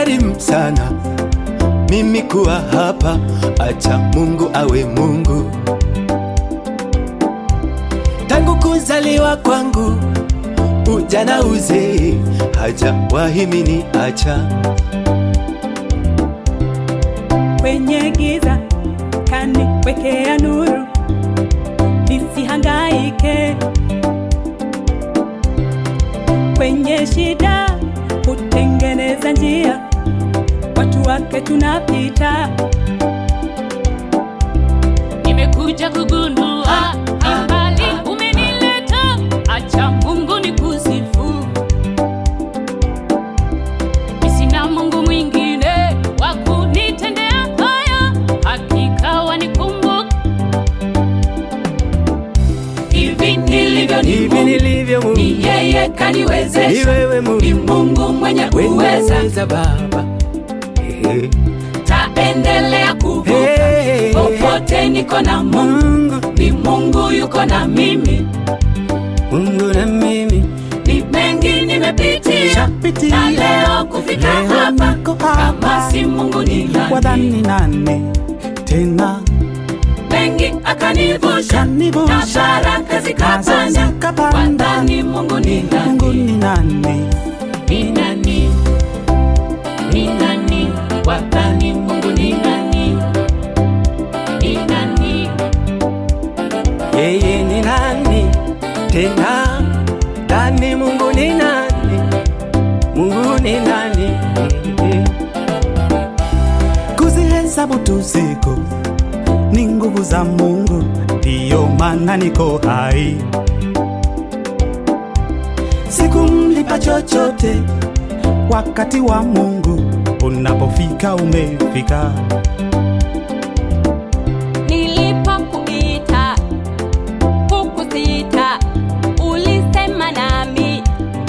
Imenigharimu sana mimi kuwa hapa, acha Mungu awe Mungu. Tangu kuzaliwa kwangu, ujana uzee, hajawahi mini acha. kwenye giza kaniwekea nuru nisihangaike kwenye shida hutengeneza njia watu wake tunapita nimekuja kugundua mbali umenileta acha mungu ni kusifu sina mungu mwingine wa kunitendea haya hakika wanikumbuka hivi nilivyo ni Hivi Mungu, nilivyo Mungu, ni yeye ni kaniwezesha wewe ni Mungu, mungu mwenye uweza weza Baba. Hey, taendelea kuvuka hey, popote niko na mungu Mungu, ni mungu yuko na mimi Mungu na mimi ni mengi nimepitia Shapitia. na leo kufika Leo hapa niko hapa. kama si mungu ni nani wadhani nane tena mengi akanivusha na kanivusha baraka zikapanda zikapanda. wadhani mungu ni Mungu nani ni nani? ni nani ni nani wadhani mungu ni nani ni nani Yeye ni nani tena? Ndani Mungu ni nani? Mungu ni nani? Kuzihesabu tu siku ni nguvu za Mungu, ndiyo maana niko hai. Sikumlipa chochote, wakati wa Mungu unapofika umefika. nilipokuita hukusita ulisema nami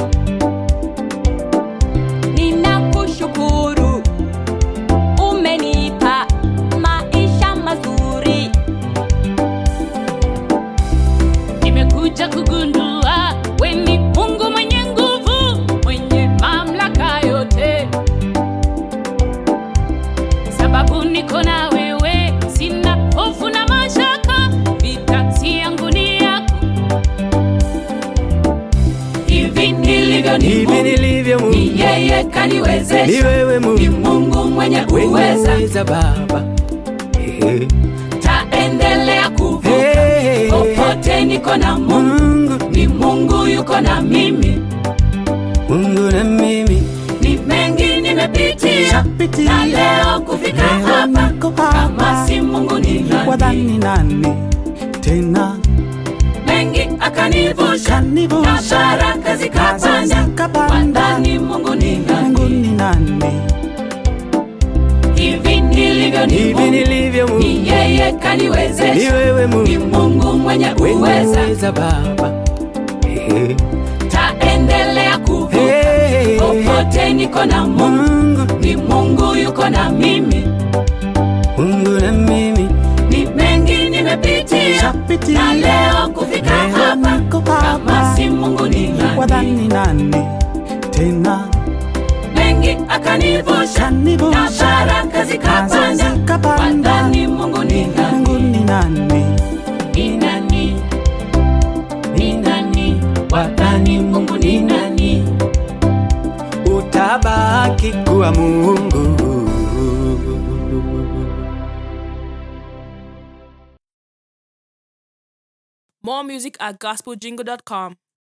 ninakushukuru umenipa maisha mazuri nimekuja kugundua we ni mungu mwenye nguvu mwenye mamlaka yote sababu niko na wewe sina hofu na mashaka vitati yangu ni yako hivi nilivyo ni Hivi Mungu, nilivyo Mungu, ni yeye ni kaniwezesha wewe ni Mungu, mungu mwenye uweza weza Baba. Hey, taendelea kuvuka hey, popote niko na mungu Mungu, ni mungu yuko na mimi Mungu na mimi ni mengi nimepitia Shapitia. na leo kufika Leo hapa niko hapa. kama si mungu ni nani wadhani nani tena? mengi akanivusha na Kanivusha baraka zikapanda zikapanda. wadhani mungu ni Mungu nani ni nani? hivi nilivyo ni Hivi Mungu, nilivyo Mungu, ni yeye ni kaniwezesha wewe ni Mungu, mungu mwenye uweza weza Baba. Hey, taendelea kuvuka hey, popote niko na mungu Mungu, ni mungu yuko na mimi Mungu na mimi ni mengi nimepitia Shapitia. na leo kufika Leo hapa niko kama hapa. si mungu ni nani wadhani nani tena? mengi akanivusha na Kanivusha baraka zikapanda zikapanda. wadhani mungu ni Mungu nani ni nani? ni nani ni nani wadhani mungu ni nani utabaki kuwa Mungu. More music at gospeljingle.com.